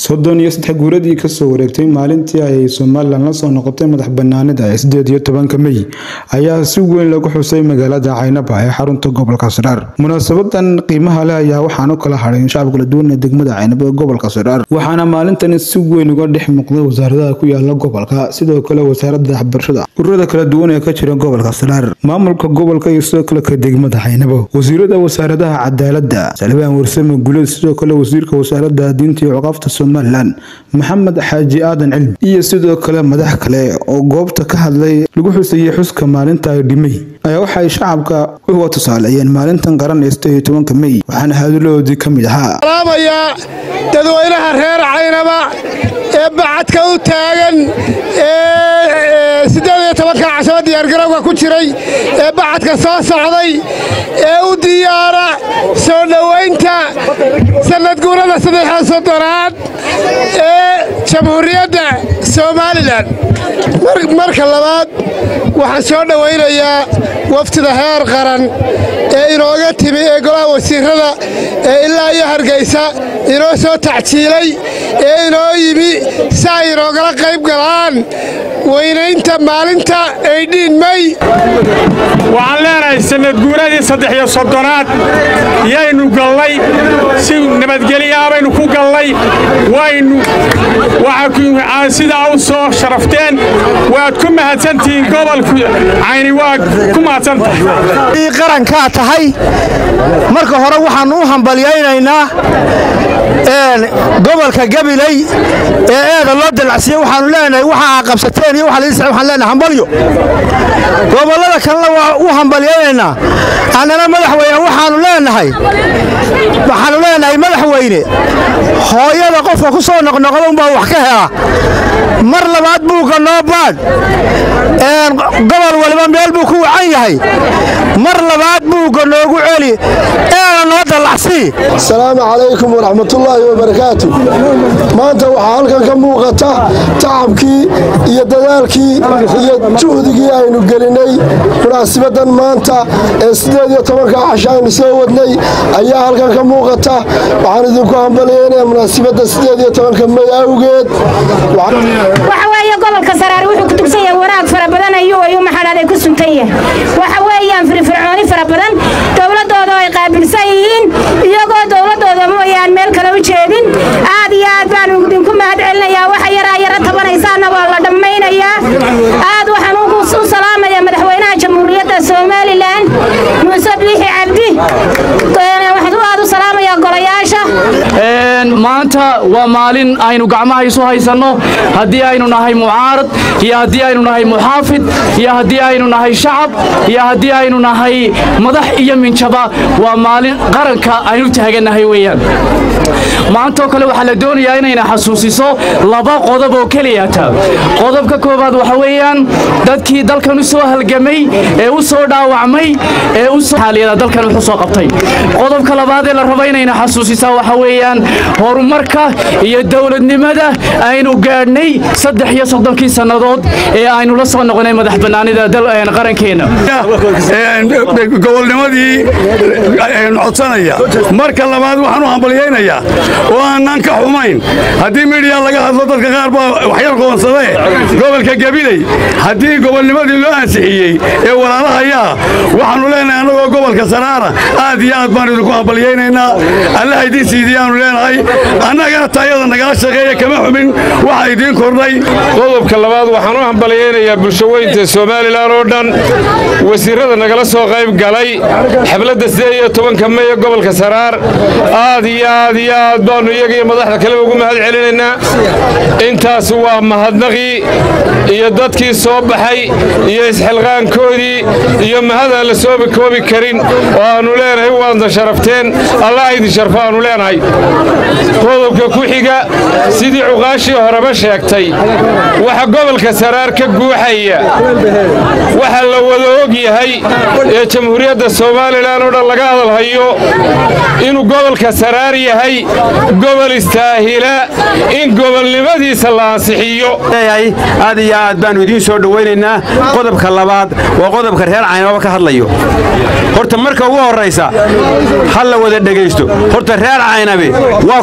soddon iyo saddex guuradii kasoo wareegtay maalintii ay somalilan la soo noqotay madax banaanida ee sideed iyo tobanka mey ayaa si weyn lagu xusay magaalada caynaba ee xarunta gobolka siraar munaasabadan qiimaha leh ayaa waxaan u kala hadhay shacab kala duwan ee degmada caynaba ee gobolka siraar waxaana maalintani si weyn uga dhex muuqday wasaaradaha ku yaala gobolka sidoo kale wasaaradda waxbarashada ururada kala duwan ee ka jira gobolka siraar maamulka gobolka iyo sidoo kale ka degmada caynabo wasiirada wasaaradaha cadaaladda salbaan warsame guleed sidoo kale wasiirka wasaarada diinta iyo cuqaafta somalilan maxamed xaaji aadan cilmi iyo sidoo kale madax kale oo goobta ka hadlay lagu xusayay xuska maalinta ay dhimay ayaa waxay shacabka uga tusaaleeyeen maalintan qaran ee sideed iyo tobanka mey waxaana hadaladoodii ka mid ahaa salaamayaa dadweynaha reer caynaba ee bacadka u taagan ee siddeed iyo tobanka cashaba diyaargarowga ku jiray ee bacadka soo socday ee u diyaara soo dhowaynta sannadguurada saddexiyo soddonaad ee jamhuuriyadda somalilan marka labaad waxaan soo dhowaynayaa waftida heer qaran ee inooga timi ee golaha wasiirada ee ilaa iyo hargaysa inoo soo tacjiilay ee inoo yimi si ay inoogala qayb galaan weynaynta maalinta aydhiin mey waxaan leenahay sannadguuradii saddex iyo soddonaad yaynu gallay si nabadgelyaa baynu ku gallay waynu sidaa u soo sharafteen waad ku mahadsantihiin gobolku cayni waad ku mahadsantahay qarankaa tahay marka hore waxaannu u hambalyaynaynaa gobolka gabiley ee eeda loo dalacsiiyey waxaannu leenahay waxa aa qabsateen iyo waxaan leenahay hambalyo gobollada kalena waa u hambalyaynaynaa annana madaxweyne waxaannu leenahay waxaannu leenahay madaxweyne hooyada qofka ku soo noqnoqda unbaa wax ka hela mar labaad buugga noo baadh gobol waliba meel buu ku wacan yahay mar labaad buugga noogu celi eena noo dallacsii asalaamu calaykum waraxmatullaahi wabarakaatu maanta waxaa halkan ka muuqata tacabkii iyo dadaalkii iyo juhdigii aynu gelinnay munaasibadan maanta ee siddeed iyo tobanka casho aynu soo wadnay ayaa halkan ka muuqata waxaan idinku hambalyeynaya munaasibadda siddeed iyo tobanka may awgeed waxa weeye gobolka saraar wuxuu ku tugsan yahay wanaag fara badan ayuu ayuu maxadhaaday ku suntan yahay waxa weeyaan firfircooni fara badan dowladdooda ay qaabilsan yihiin iyagoo dowladdooda mooyaan meel kale u jeedin aad iyo aad baan idinku mahad celinayaa waxa yaraa yara tabanaysaana waa la dhammaynayaa aad waxaan u salaamayaa madaxweynaha jamhuuriyadda somalilan muuse biixi cabdi waxaan aad u salaamayaa golayaasha maanta waa maalin aynu gacmaha isu haysanno haddii aynu nahay mucaarad iyo haddii aynu nahay muxaafid iyo haddii aynu nahay shacab iyo haddii aynu nahay madax iyo minjaba waa maalin qaranka aynu taagannahay weeyaan maantoo kale waxaa la doonayaa inayna xasuusiso laba qodob oo keliyata qodobka koowaad waxa weeyaan dadkii dalkan u soo halgamay ee u soo dhaawacmay ee uxaaliyada dalkan wuxuu soo qabtay qodobka labaad ee la rabo inayna xasuusisaa waxa weeyaan horumarka iyo dowladnimada aynu gaadhnay saddex iyo soddonkii sannadood ee aynu la soo noqonay madax bannaanida qarankeenna gobolnimadii codsanaya marka labaad waxaan u hambalyaynayaa oo aanaan ka xumayn haddii midhiya laga hadlo dadka qaar baa waxyar qoonsadee gobolka gabiley haddii gobolnimadii loo ansixiyey ee walaalahayaa waxaannu leenahay annagoo gobolka saraara aad iyo aad baan idinku hambalyaynaynaa allaha idiin siidiyaannu leenahay annagana taayada nagala shaqeeya kama xumin waxa idiin kordhay qodobka labaad waxaan u hambalyaynayaa bulshaweynta somalilan oo dhan wasiirrada nagala soo qayb galay xafladda siddeed iyo tobanka meye gobolka saraar aad iyo aad iyo aad baannu iyaga iyo madaxda kaleba ugu mahad celinaynaa intaas waa mahadnaqii iyo dadkii soo baxay iyo isxilqaankoodii iyo mahadaan la soobi koobi karin oo aannu leenahay waadna sharafteen allah idin sharfo aannu leenahay qodobka ku xiga sidii cuqaashii horeba sheegtay waxa gobolka saraar ka guuxaya waxa la wada og yahay ee jamhuuriyadda somalilan oo dhan laga hadalhayo inuu gobolka saraar yahay gobol istaahila in gobolnimadiisa la ansixiyo aad iyo aad baannu idiin soo dhowaynaynaa qodobka labaad waa qodobka reer caynaba ka hadlayo horta marka ugu horraysa ha la wada dhegaysto horta reer caynabe waa kulmiye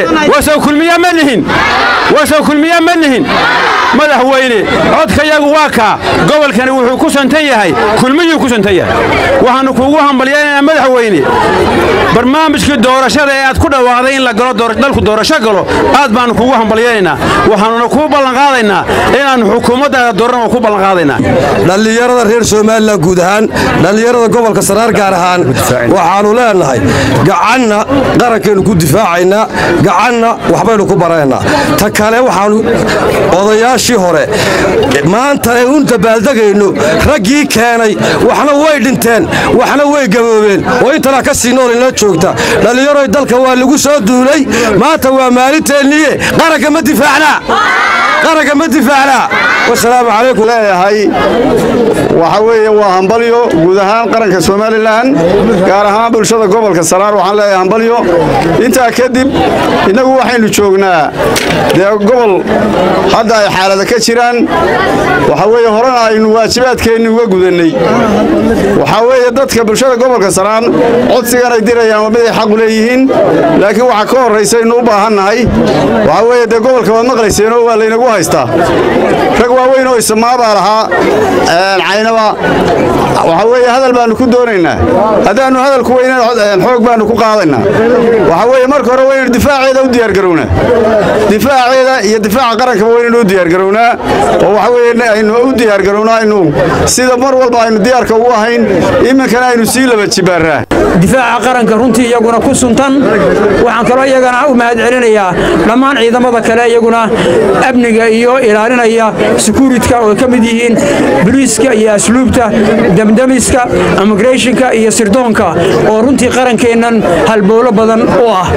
wasow kulmiya ma nihin wasow kulmiya ma nihin madaxweyne codkayagu waa kaa gobolkani wuxuu ku santan yahay kulmiyuu ku santan yahay waxaannu kuugu hambalyaynaynaa madaxweyne barnaamijkii doorashada ee aad ku dhawaaqday in la galo dalku doorasho galo aad baannu kuugu hambalyaynaynaa waxaannuna kuu ballanqaadaynaa inaannu xukuumaddaada dooran oo ku ballanqaadaynaa dhallinyarada reer somalilan guud ahaan dhallinyarada gobolka saraar gaar ahaan waxaannu leenahay gacanna qarankaynu ku difaacaynaa gacanna waxbaynu ku baraynaa ta kale waxaannu odayaashii hore maanta ee un dabaaldegayno raggii keenay waxna way dhinteen waxna way gaboobeen oo intanaa ka sii nool inla joogta dhallinyaroy dalka waa lagu soo duulay maanta waa maalinteenniye qaranka ma difaacnaa qaranka ma difaacnaa wasalaamu calaykum leeyahay waxa weeye waa hambalyo guud ahaan qaranka somalilan gaar ahaan bulshada gobolka saraar waxaan leeyahay hambalyo intaa kadib innagu waxaynu joognaa dee gobol hadda ay xaalada ka jiraan waxa weeye horena aynu waajibaadkeenni uga gudannay waxaa weeye dadka bulshada gobolka saraar codsigan ay dirayaan waa mid ay xaqu leeyihiin laakiin waxaa ka horraysaynu u baahannahay waxaa weeye dee gobolka waad maqlayseenoo waa laynagu haystaa rag waaweyn oo isamaabaa lahaa caynaba waxaa weeye hadal baannu ku doonaynaa haddaannu hadalku weynan xoog baannu ku qaadaynaa waxaa weeye marka hore waynaynu difaaceeda u diyaargarownaa difaaceeda iyo difaaca qarankaba waynaynu u diyaargarownaa oo waxa weeye aynu u diyaargarownaa aynu sida mar walba aynu diyaarka ugu ahayn iminkana aynu sii laba jibaarraa difaaca qaranka runtii iyaguna ku suntan waxaan kaloo iyagana u mahad celinayaa dhammaan ciidamada kale iyaguna amniga iyo ilaalinaya sekuuritka oo ka mid yihiin boliiska iyo asluubta damdamiska immigrationka iyo sirdoonka oo runtii qarankeennan halbowlo badan u ah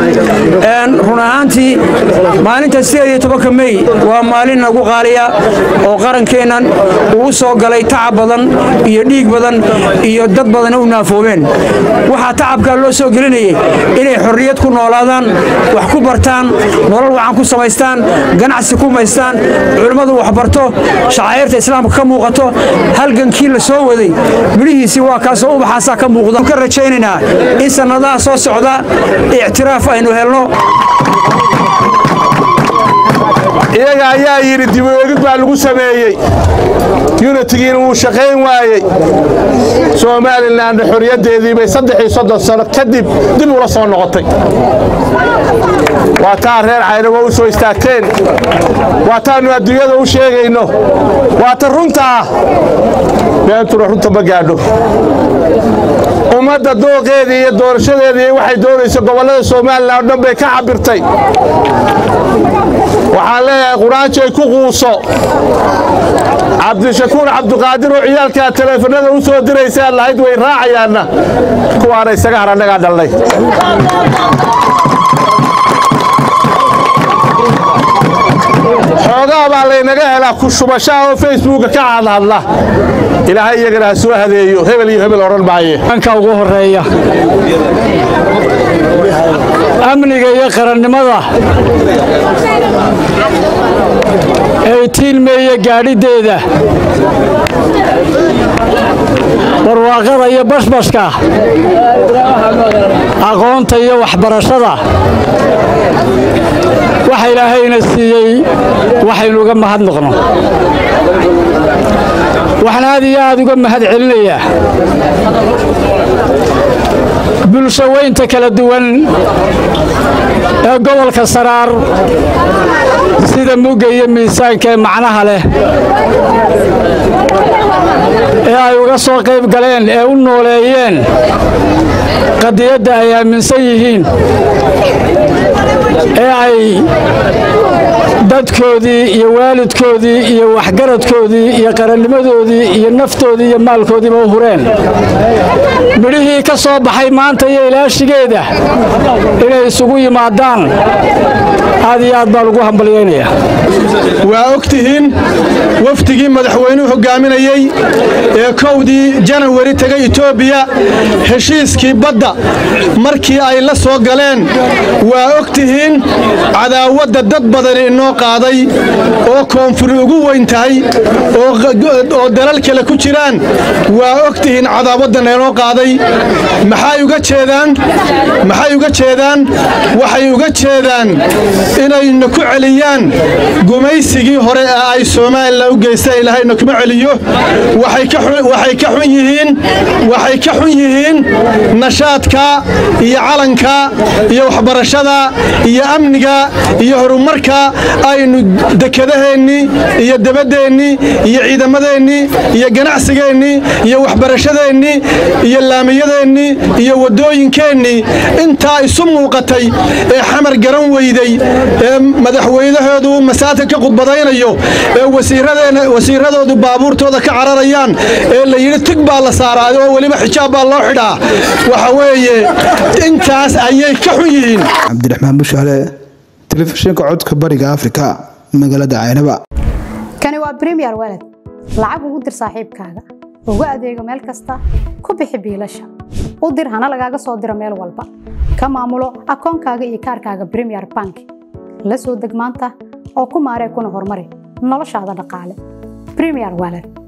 run ahaantii maalinta sideediyo mey waa maalin nagu qaaliya oo qarankeennan uu soo galay tacab badan iyo dhiig badan iyo dad badan u naafoobeen waxaa tacabkaa loo soo gelinayay inay xorriyad ku noolaadaan wax ku bartaan nolol wacan ku samaystaan ganacsi ku maystaan culimmadu waxbarto shacairta islaamka ka muuqato halgankii la soo waday midhihiisii waa kaasoo ubaxaasaa ka muuqda ka rajaynaynaa in sannadaha soo socda ictiraaf aynu helno iyaga ayaa yidhi dibuegid baa lagu sameeyey yunitigiina wuu shaqayn waayey somalilanna xorriyaddeedii bay saddex soddon sano kadib dib ula soo noqotay waa taa reer caynabo u soo istaagteen waa taannu adduunyada u sheegayno waa ta runta ah beentuna runta ma gaadho ummadda dooqeedii iyo doorashadeedii waxay doonayso gobollada somalilan oo dhan bay ka cabirtay waxaan leeyahay quraanjay ku quuso cabdishakuur cabduqaadir oo ciyaalkaa taleefanada u soo diraysa aad lahayd way raacayaanna kuwaana isaga har annagaa dhalnay xoogaa baa laynaga helaa ku shubashaa oo facebooka ka hadhadla ilaahay iyagana ha soo hadeeyo hebel iyo hebel odhan maaye anka ugu horeeya amniga iyo qarannimada ay tiilmeeye gaadhiddeeda barwaaqada iyo bashbashka aqoonta iyo waxbarashada waxa ilaahayna siiyey waxaynu uga mahadnaqno waxaan aad iyo aad uga mahad celinayaa bulsho weynta kala duwan ee gobolka saraar sida mugga iyo miisaanka ee macnaha leh ee ay uga soo qayb galeen ee u nooleeyeen qadiyadda ay aaminsan yihiin ee ay dadkoodii iyo waalidkoodii iyo waxgaradkoodii iyo qarannimadoodii iyo naftoodii iyo maalkoodiiba u hureen midhihii ka soo baxay maanta iyo ilaashigeeda inay isugu yimaadaan aad iyo aad baan ugu hambalyaynayaa waa og tihiin wafdigii madaxweynuhu hogaaminayey ee kowdii janawari tegay etoobiya heshiiskii badda markii ay la soo galeen waa og tihiin tihiin cadaawadda dad badani inoo qaaday oo koonfuri ugu weyn tahay oo dalal kale ku jiraan waa og tihiin cadaawaddan inoo qaaday maxay uga jeedaan maxay uga jeedaan waxay uga jeedaan inayna ku celiyaan gumaysigii hore ee ay somalilan u geysteen ilaahayna kuma celiyo waxay ka xun yihiin waxay ka xun yihiin nashaadka iyo calanka iyo waxbarashada iyo amniga iyo horumarka aynu dekedaheennii iyo dabadeennii iyo ciidamadeennii iyo ganacsigeennii iyo waxbarashadeennii iyo laamiyadeennii iyo waddooyinkeennii intaa isu muuqatay ee xamar garan weyday ee madaxweynahoodu masaajka ka khudbadaynayo ee wasiiradoodu baabuurtooda ka cararayaan ee la yidhi tig baa la saaraayo oo weliba xijaab baa loo xidhaa waxa weeye intaas ayay ka xun yihiin cabdiraxmaan bushaale telefishinka codka bariga afrika magaalada caynaba kani waa bremiyer walad lacag ugu dir saaxiibkaaga ugu adeego meel kasta ku bixi biilasha u dir hana lagaaga soo diro meel walba ka maamulo akoonkaaga iyo kaarkaaga bremiyer bank la soo deg maanta oo ku maaree kuna horumari noloshaada dhaqaale bremiyer walad